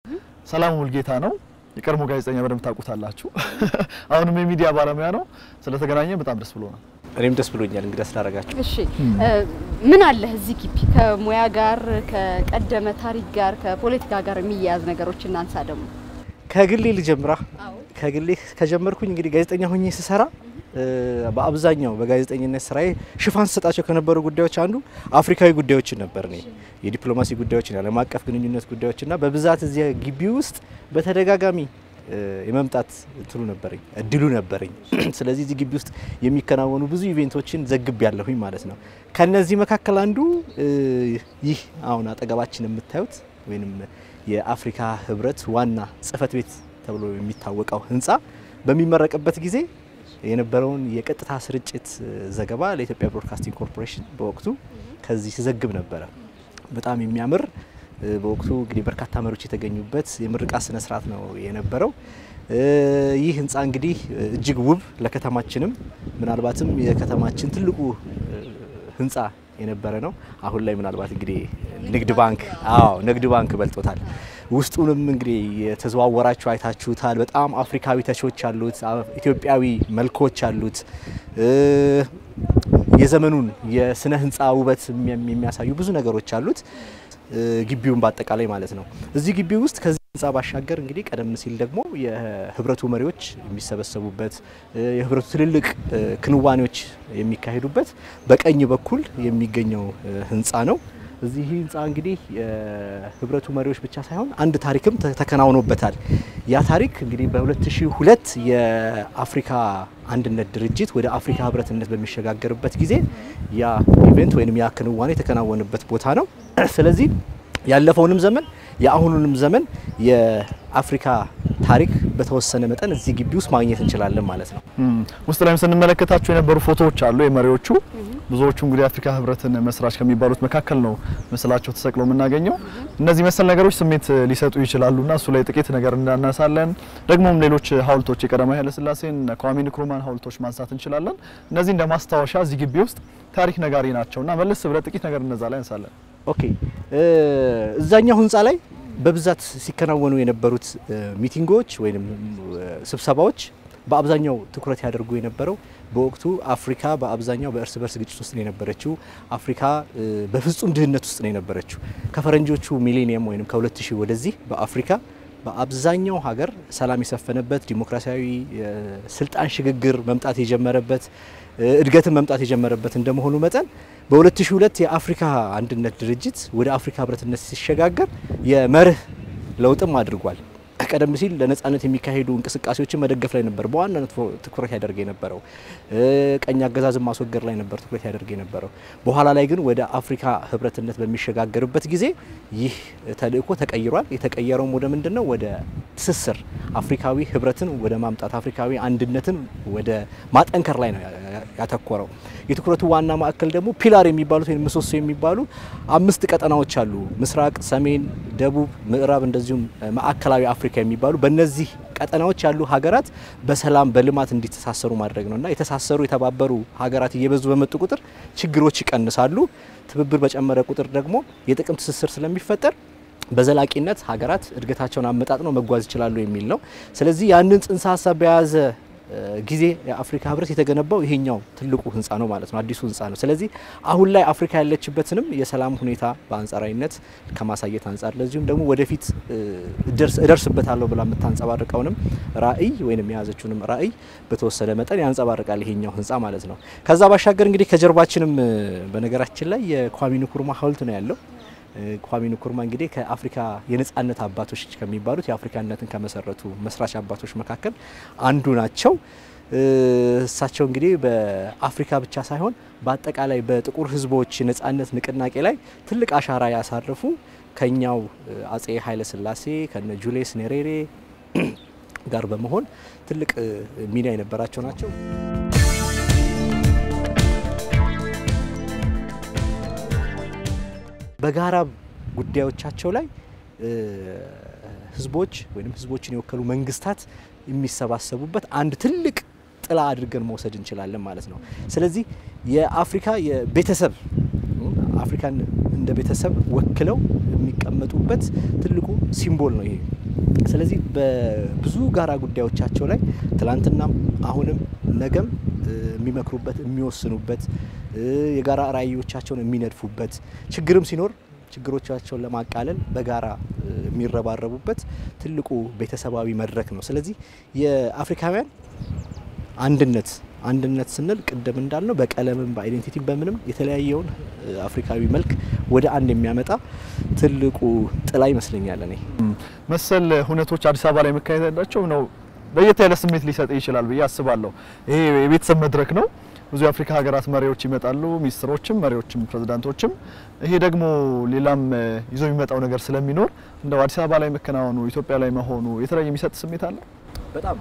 ሰላሙ ሙልጌታ ነው። የቀድሞ ጋዜጠኛ በደንብ ታውቁታላችሁ። አሁንም የሚዲያ ባለሙያ ነው። ስለተገናኘ በጣም ደስ ብሎናል። እኔም ደስ ብሎኛል እንግዳ ስላደረጋችሁ። እሺ ምን አለህ እዚህ ግቢ ከሙያ ጋር ከቀደመ ታሪክ ጋር ከፖለቲካ ጋር የሚያያዝ ነገሮች እናንሳ ደግሞ ከግሌ ልጀምራ። ከግሌ ከጀመርኩኝ እንግዲህ ጋዜጠኛ ሆኜ ስሰራ በአብዛኛው በጋዜጠኝነት ስራዬ ሽፋን ስሰጣቸው ከነበሩ ጉዳዮች አንዱ አፍሪካዊ ጉዳዮችን ነበር። እኔ የዲፕሎማሲ ጉዳዮችን፣ የዓለም አቀፍ ግንኙነት ጉዳዮችና በብዛት እዚያ ግቢ ውስጥ በተደጋጋሚ የመምጣት እንትኑ ነበረኝ እድሉ ነበረኝ። ስለዚህ እዚህ ግቢ ውስጥ የሚከናወኑ ብዙ ኢቬንቶችን ዘግብ ያለሁኝ ማለት ነው። ከነዚህ መካከል አንዱ ይህ አሁን አጠገባችን የምታዩት ወይም የአፍሪካ ህብረት ዋና ጽህፈት ቤት ተብሎ የሚታወቀው ህንፃ በሚመረቅበት ጊዜ የነበረውን የቀጥታ ስርጭት ዘገባ ለኢትዮጵያ ብሮድካስቲንግ ኮርፖሬሽን በወቅቱ ከዚህ ሲዘግብ ነበረ። በጣም የሚያምር በወቅቱ እንግዲህ በርካታ መሪዎች የተገኙበት የምርቃት ስነ ስርዓት ነው የነበረው። ይህ ህንፃ እንግዲህ እጅግ ውብ ለከተማችንም ምናልባትም የከተማችን ትልቁ ህንፃ የነበረ ነው። አሁን ላይ ምናልባት እንግዲህ ንግድ ባንክ አዎ ንግድ ባንክ በልጦታል። ውስጡንም እንግዲህ የተዘዋወራችሁ አይታችሁታል። በጣም አፍሪካዊ ተቾች አሉት፣ ኢትዮጵያዊ መልኮች አሉት። የዘመኑን የስነ ህንፃ ውበት የሚያሳዩ ብዙ ነገሮች አሉት። ግቢውን በአጠቃላይ ማለት ነው። እዚህ ግቢ ውስጥ ከዚህ ህንፃ ባሻገር እንግዲህ ቀደም ሲል ደግሞ የህብረቱ መሪዎች የሚሰበሰቡበት የህብረቱ ትልልቅ ክንዋኔዎች የሚካሄዱበት በቀኝ በኩል የሚገኘው ህንፃ ነው። እዚህ ህንፃ እንግዲህ የህብረቱ መሪዎች ብቻ ሳይሆን አንድ ታሪክም ተከናውኖበታል። ያ ታሪክ እንግዲህ በ2002 የአፍሪካ አንድነት ድርጅት ወደ አፍሪካ ህብረትነት በሚሸጋገርበት ጊዜ ያ ኢቨንት ወይም ያ ክንዋኔ የተከናወነበት ቦታ ነው። ስለዚህ ያለፈውንም ዘመን የአሁኑንም ዘመን የአፍሪካ ታሪክ በተወሰነ መጠን እዚህ ግቢ ውስጥ ማግኘት እንችላለን ማለት ነው። ውስጥ ላይም ስንመለከታቸው የነበሩ ፎቶዎች አሉ የመሪዎቹ ብዙዎቹ እንግዲህ የአፍሪካ ህብረትን መስራች ከሚባሉት መካከል ነው ምስላቸው ተሰቅሎ የምናገኘው። እነዚህ መሰል ነገሮች ስሜት ሊሰጡ ይችላሉና እሱ ላይ ጥቂት ነገር እናነሳለን። ደግሞም ሌሎች ሀውልቶች የቀዳማዊ ኃይለሥላሴን ኳሜ ንክሩማን ሀውልቶች ማንሳት እንችላለን። እነዚህ እንደ ማስታወሻ እዚህ ግቢ ውስጥ ታሪክ ነጋሪ ናቸውና መለስ ብለ ጥቂት ነገር እነዛ ላይ እንሳለን። ኦኬ እዛኛው ህንፃ ላይ በብዛት ሲከናወኑ የነበሩት ሚቲንጎች ወይም ስብሰባዎች በአብዛኛው ትኩረት ያደርጉ የነበረው በወቅቱ አፍሪካ በአብዛኛው በእርስ በርስ ግጭት ውስጥ ነው የነበረችው። አፍሪካ በፍጹም ድህነት ውስጥ ነው የነበረችው። ከፈረንጆቹ ሚሌኒየም ወይም ከ2000 ወደዚህ በአፍሪካ በአብዛኛው ሀገር ሰላም የሰፈነበት ዲሞክራሲያዊ ስልጣን ሽግግር መምጣት የጀመረበት እድገትን መምጣት የጀመረበት እንደመሆኑ መጠን በ2002 የአፍሪካ አንድነት ድርጅት ወደ አፍሪካ ህብረትነት ሲሸጋገር የመርህ ለውጥም አድርጓል። ቀደም ሲል ለነጻነት የሚካሄዱ እንቅስቃሴዎችን መደገፍ ላይ ነበር በዋናነት ትኩረት ያደርግ የነበረው። ቀኝ አገዛዝን ማስወገድ ላይ ነበር ትኩረት ያደርግ የነበረው። በኋላ ላይ ግን ወደ አፍሪካ ህብረትነት በሚሸጋገርበት ጊዜ ይህ ተልእኮ ተቀይሯል። የተቀየረውም ወደ ምንድን ነው? ወደ ትስስር አፍሪካዊ ህብረትን ወደ ማምጣት አፍሪካዊ አንድነትን ወደ ማጠንከር ላይ ነው ያተኮረው። የትኩረቱ ዋና ማዕከል ደግሞ ፒላር የሚባሉት ወይም ምሰሶ የሚባሉ አምስት ቀጠናዎች አሉ። ምስራቅ፣ ሰሜን፣ ደቡብ፣ ምዕራብ እንደዚሁም ማዕከላዊ አፍሪካ የሚባሉ በእነዚህ ቀጠናዎች ያሉ ሀገራት በሰላም በልማት እንዲተሳሰሩ ማድረግ ነው እና የተሳሰሩ የተባበሩ ሀገራት እየበዙ በመጡ ቁጥር ችግሮች ይቀንሳሉ። ትብብር በጨመረ ቁጥር ደግሞ የጥቅም ትስስር ስለሚፈጠር በዘላቂነት ሀገራት እድገታቸውን አመጣጥነው መጓዝ ይችላሉ የሚል ነው። ስለዚህ ያንን ጽንሰ ሀሳብ በያዘ ጊዜ የአፍሪካ ህብረት የተገነባው ይሄኛው ትልቁ ህንፃ ነው ማለት ነው፣ አዲሱ ህንፃ ነው። ስለዚህ አሁን ላይ አፍሪካ ያለችበትንም የሰላም ሁኔታ በአንጻራዊነት ከማሳየት አንጻር ለዚሁም ደግሞ ወደፊት እደርስበታለሁ ብላ የምታንጸባርቀውንም ራዕይ ወይም የያዘችውንም ራዕይ በተወሰነ መጠን ያንጸባርቃል ይሄኛው ህንፃ ማለት ነው። ከዛ ባሻገር እንግዲህ ከጀርባችንም በነገራችን ላይ የኳሜ ንክሩማ ሀውልት ነው ያለው። ኳሜ ንክሩማ እንግዲህ ከአፍሪካ የነጻነት አባቶች ከሚባሉት የአፍሪካነትን ከመሰረቱ መስራች አባቶች መካከል አንዱ ናቸው። እሳቸው እንግዲህ በአፍሪካ ብቻ ሳይሆን በአጠቃላይ በጥቁር ህዝቦች ነጻነት ንቅናቄ ላይ ትልቅ አሻራ ያሳረፉ ከኛው አጼ ኃይለ ሥላሴ ከነ ጁልየስ ኔሬሬ ጋር በመሆን ትልቅ ሚና የነበራቸው ናቸው። በጋራ ጉዳዮቻቸው ላይ ህዝቦች ወይም ህዝቦችን የወከሉ መንግስታት የሚሰባሰቡበት አንድ ትልቅ ጥላ አድርገን መውሰድ እንችላለን ማለት ነው። ስለዚህ የአፍሪካ የቤተሰብ አፍሪካን እንደ ቤተሰብ ወክለው የሚቀመጡበት ትልቁ ሲምቦል ነው ይሄ ስለዚህ በብዙ ጋራ ጉዳዮቻቸው ላይ ትላንትናም አሁንም ነገም የሚመክሩበት የሚወስኑበት የጋራ ራዕዮቻቸውን የሚነድፉበት ችግርም ሲኖር ችግሮቻቸውን ለማቃለል በጋራ የሚረባረቡበት ትልቁ ቤተሰባዊ መድረክ ነው። ስለዚህ የአፍሪካውያን አንድነት አንድነት ስንል ቅድም እንዳልነው በቀለምም በአይዴንቲቲ በምንም የተለያየውን አፍሪካዊ መልክ ወደ አንድ የሚያመጣ ትልቁ ጥላ ይመስለኛል። እኔ መሰል ሁነቶች አዲስ አበባ ላይ መካሄድ ያላቸው ነው ለየት ያለ ስሜት ሊሰጥ ይችላል ብዬ አስባለሁ። ይሄ የቤተሰብ መድረክ ነው። ብዙ የአፍሪካ ሀገራት መሪዎች ይመጣሉ፣ ሚኒስትሮችም፣ መሪዎችም፣ ፕሬዝዳንቶችም። ይሄ ደግሞ ሌላም ይዞ የሚመጣው ነገር ስለሚኖር እንደው አዲስ አበባ ላይ መከናወኑ ኢትዮጵያ ላይ መሆኑ የተለየ የሚሰጥ ስሜት አለ። በጣም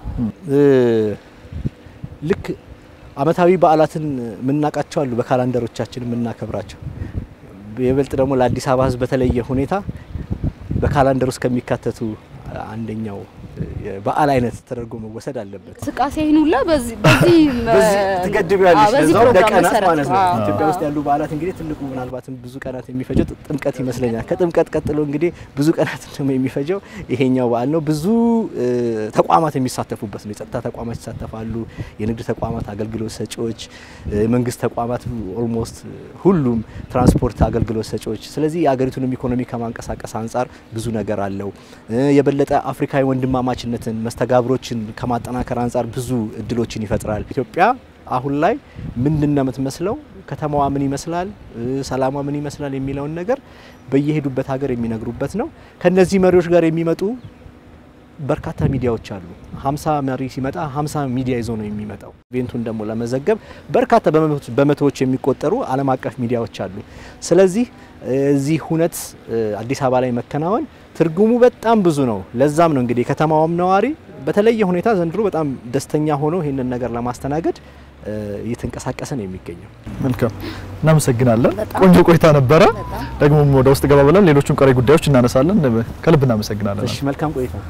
ልክ አመታዊ በዓላትን የምናውቃቸው አሉ፣ በካላንደሮቻችን የምናከብራቸው የበልጥ ደግሞ ለአዲስ አበባ ሕዝብ በተለየ ሁኔታ በካላንደር ውስጥ ከሚካተቱ አንደኛው በዓል አይነት ተደርጎ መወሰድ አለበት። እንቅስቃሴህን ሁላ በዚህ በዚህ ትገድቢያለሽ በዚህ ለዛው ፕሮግራም ለቀናት መሰረት ማለት ነው። አዎ። ኢትዮጵያ ውስጥ ያሉ በዓላት እንግዲህ ትልቁ ምናልባትም ብዙ ቀናት የሚፈጀው ጥምቀት ይመስለኛል። ከጥምቀት ቀጥሎ እንግዲህ ብዙ ቀናት ደግሞ የሚፈጀው ይሄኛው በዓል ነው። ብዙ እ, ተቋማት የሚሳተፉበት ነው። የጸጥታ ተቋማት ይሳተፋሉ። የንግድ ተቋማት፣ አገልግሎት ሰጪዎች፣ የመንግስት ተቋማት ኦልሞስት ሁሉም ትራንስፖርት አገልግሎት ሰጪዎች። ስለዚህ የሀገሪቱንም ኢኮኖሚ ከማንቀሳቀስ አንጻር ብዙ ነገር አለው። እ, የበለጠ አፍሪካዊ ወንድማማችነትን መስተጋብሮችን ከማጠናከር አንጻር ብዙ እድሎችን ይፈጥራል። ኢትዮጵያ አሁን ላይ ምንድን ነው የምትመስለው? ከተማዋ ምን ይመስላል? እ፣ ሰላሟ ምን ይመስላል? የሚለውን ነገር በየሄዱበት ሀገር የሚነግሩበት ነው። ከነዚህ መሪዎች ጋር የሚመጡ በርካታ ሚዲያዎች አሉ። ሀምሳ መሪ ሲመጣ ሀምሳ ሚዲያ ይዞ ነው የሚመጣው። ኢቬንቱን ደግሞ ለመዘገብ በርካታ በመቶዎች- በመቶዎች የሚቆጠሩ ዓለም አቀፍ ሚዲያዎች አሉ። ስለዚህ እዚህ ሁነት እ፣ አዲስ አበባ ላይ መከናወን ትርጉሙ በጣም ብዙ ነው። ለዛም ነው እንግዲህ የከተማዋም ነዋሪ በተለየ ሁኔታ ዘንድሮ በጣም ደስተኛ ሆኖ ይህንን ነገር ለማስተናገድ እ፣ እየተንቀሳቀሰ ነው የሚገኘው። መልካም እናመሰግናለን። በጣም ቆንጆ ቆይታ ነበረ። በጣም ደግሞ ወደ ውስጥ ገባ ብለን ሌሎቹን ቀሪ ጉዳዮች እናነሳለን። ከልብ እናመሰግናለን። እሺ፣ መልካም ቆይታ